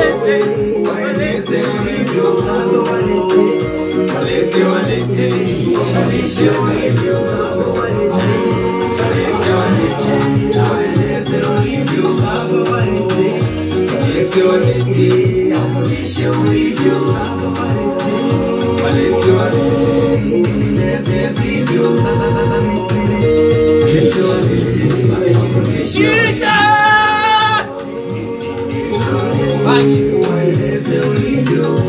walete, waeleze ulivyo, walete, walete, wafundishe ulivyo, walete, walete, waeleze ulivyo, walete, walete, wafundishe ulivyo, walete, walete, waeleze ulivyo, walete, walete, wafundishe ulivyo. Waeleze ulivyo.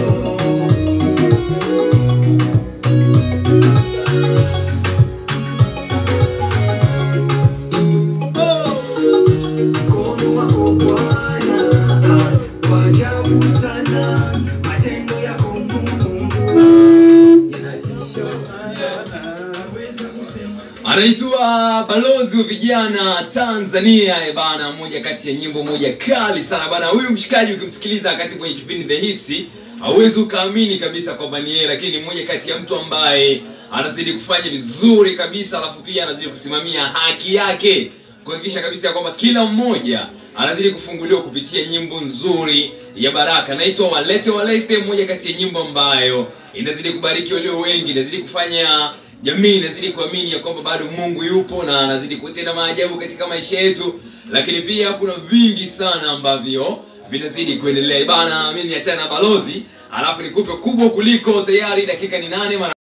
Mkono wako Bwana wa ajabu sana, matendo yako Mungu yanatisha sana, naweza kusema anaitwa balozi wa vijana tanzania eh bana moja kati ya nyimbo moja kali sana bana huyu mshikaji ukimsikiliza wakati kwenye kipindi the hits hauwezi ukaamini kabisa kwamba ni yeye lakini ni mmoja kati ya mtu ambaye anazidi kufanya vizuri kabisa alafu pia anazidi kusimamia haki yake kuhakikisha kabisa ya kwamba kila mmoja anazidi kufunguliwa kupitia nyimbo nzuri ya baraka naitwa walete walete moja kati ya nyimbo ambayo inazidi kubariki walio wengi inazidi kufanya jamii inazidi kuamini ya kwamba bado mungu yupo na anazidi kutenda maajabu katika maisha yetu lakini pia kuna vingi sana ambavyo vinazidi kuendelea bana mi niachana na balozi alafu nikupe kubwa kuliko tayari dakika ni nane mara